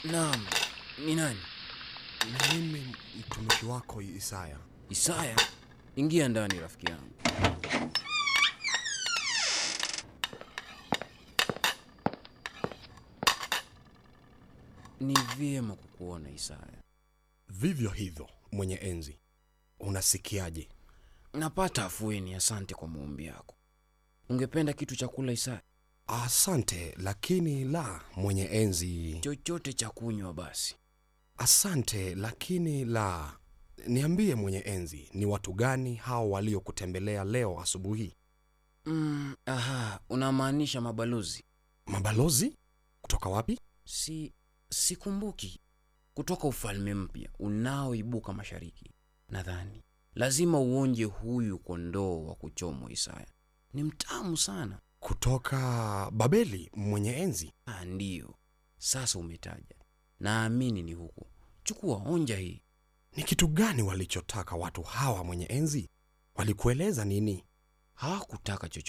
Naam, ni nani? Ni mimi mtumishi wako Isaya. Isaya? Ingia ndani rafiki yangu. Ni vyema kukuona Isaya. Vivyo hivyo, mwenye enzi, unasikiaje? Napata afueni, asante kwa maombi yako. Ungependa kitu cha kula Isaya? Asante, lakini la, mwenye enzi. Chochote cha kunywa basi. Asante, lakini la. Niambie mwenye enzi, ni watu gani hao waliokutembelea leo asubuhi? Mm, aha, unamaanisha mabalozi? Mabalozi? Kutoka wapi? Si sikumbuki. Kutoka ufalme mpya unaoibuka mashariki. Nadhani lazima uonje huyu kondoo wa kuchomwa Isaya. Ni mtamu sana. Kutoka Babeli, mwenye enzi. Ah, ndiyo. Sasa umetaja. Naamini ni huko. Chukua, onja hii. Ni kitu gani walichotaka watu hawa, mwenye enzi? Walikueleza nini? Hawakutaka chochote.